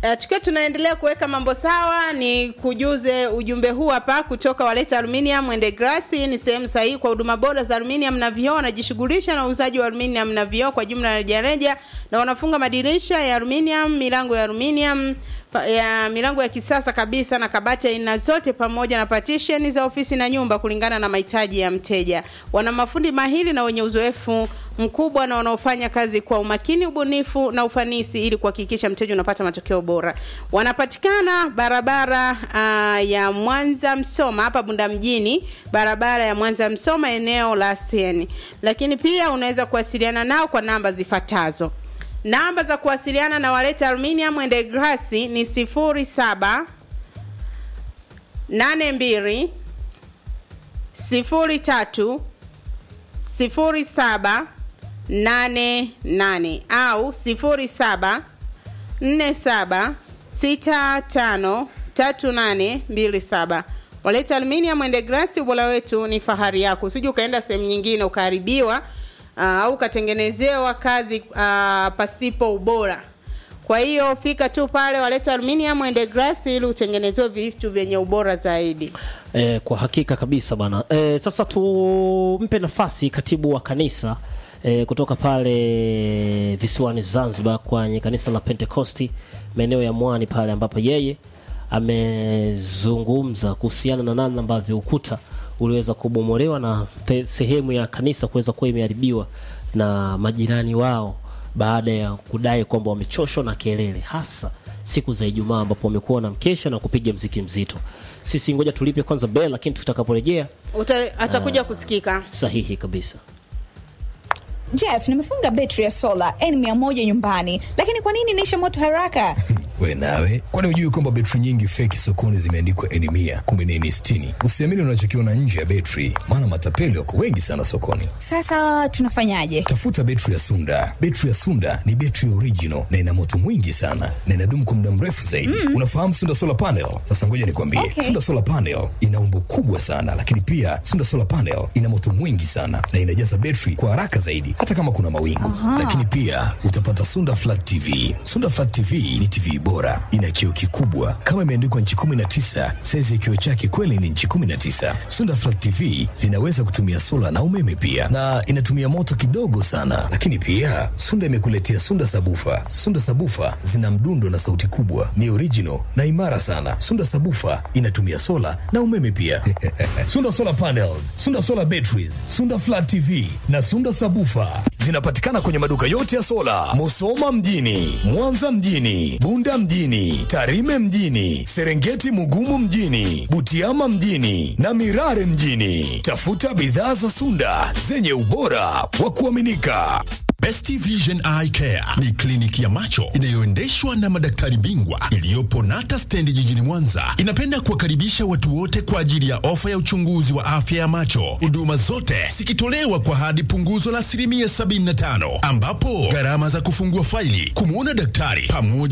Uh, tukiwa tunaendelea kuweka mambo sawa, ni kujuze ujumbe huu hapa kutoka Waleta Aluminium and Glass. Ni sehemu sahihi kwa huduma bora za aluminium na vioo. Wanajishughulisha na uuzaji wa aluminium na vioo kwa jumla na rejareja, na wanafunga madirisha ya aluminium, milango ya aluminium ya milango ya kisasa kabisa na kabati aina zote pamoja na partition za ofisi na nyumba kulingana na mahitaji ya mteja. Wana mafundi mahiri na wenye uzoefu mkubwa na wanaofanya kazi kwa umakini, ubunifu na ufanisi ili kuhakikisha mteja unapata matokeo bora. Wanapatikana barabara uh, ya Mwanza Msoma hapa Bunda mjini, barabara ya Mwanza Msoma eneo la Sieni. Lakini pia unaweza kuwasiliana nao kwa namba zifuatazo. Namba za kuwasiliana na Waleta Aluminium and Glass ni 07 82 03 07 88 au 07 47 65 3827. Waleta Aluminium and Glass, ubora wetu ni fahari yako. Usije ukaenda sehemu nyingine ukaharibiwa au uh, ukatengenezewa kazi uh, pasipo ubora. Kwa hiyo fika tu pale Waleta Aluminium and Glass ili utengenezewe vitu vyenye ubora zaidi. Eh, kwa hakika kabisa bana. Eh, sasa tumpe nafasi katibu wa kanisa eh, kutoka pale visiwani Zanzibar kwenye kanisa la Pentecosti maeneo ya Mwani pale ambapo yeye amezungumza kuhusiana na namna ambavyo ukuta uliweza kubomolewa na te, sehemu ya kanisa kuweza kuwa imeharibiwa na majirani wao baada ya kudai kwamba wamechoshwa na kelele hasa siku za Ijumaa ambapo wamekuwa na mkesha na kupiga mziki mzito. Sisi ngoja tulipe kwanza bell, lakini tutakaporejea atakuja kusikika sahihi kabisa. Jeff, nimefunga betri ya sola N100 nyumbani, lakini kwa nini inaisha moto haraka? We nawe, kwani hujui kwamba betri nyingi feki sokoni zimeandikwa N mia kumbe ni N sitini? Usiamini unachokiona nje ya betri, maana matapeli wako wengi sana sokoni. Sasa tunafanyaje? Tafuta betri ya Sunda. Betri ya Sunda ni betri original na ina moto mwingi sana na inadumu kwa muda mrefu zaidi. Mm. Unafahamu Sunda solar panel? Sasa ngoja nikwambie, Okay. Sunda solar panel ina umbo kubwa sana, lakini pia Sunda solar panel ina moto mwingi sana na inajaza betri kwa haraka zaidi, hata kama kuna mawingu. Lakini pia utapata Sunda flat TV. Sunda flat TV ni TV bora, ina kioo kikubwa kama imeandikwa nchi 19. Saizi ya kioo chake kweli ni nchi 19. Sunda flat TV zinaweza kutumia sola na umeme pia, na inatumia moto kidogo sana. Lakini pia Sunda imekuletea Sunda sabufa. Sunda sabufa zina mdundo na sauti kubwa, ni original na imara sana. Sunda sabufa inatumia sola na umeme pia. Sunda solar panels, Sunda solar batteries, Sunda flat TV na Sunda sabufa zinapatikana kwenye maduka yote ya sola, Musoma mjini, Mwanza mjini, Bunda mjini, Tarime mjini, Serengeti Mugumu mjini, Butiama mjini na Mirare mjini. Tafuta bidhaa za Sunda zenye ubora wa kuaminika. Best Vision Eye Care ni kliniki ya macho inayoendeshwa na madaktari bingwa iliyopo Nata Stendi jijini Mwanza. Inapenda kuwakaribisha watu wote kwa ajili ya ofa ya uchunguzi wa afya ya macho, huduma zote zikitolewa kwa hadi punguzo la asilimia 75, ambapo gharama za kufungua faili, kumwona daktari pamoja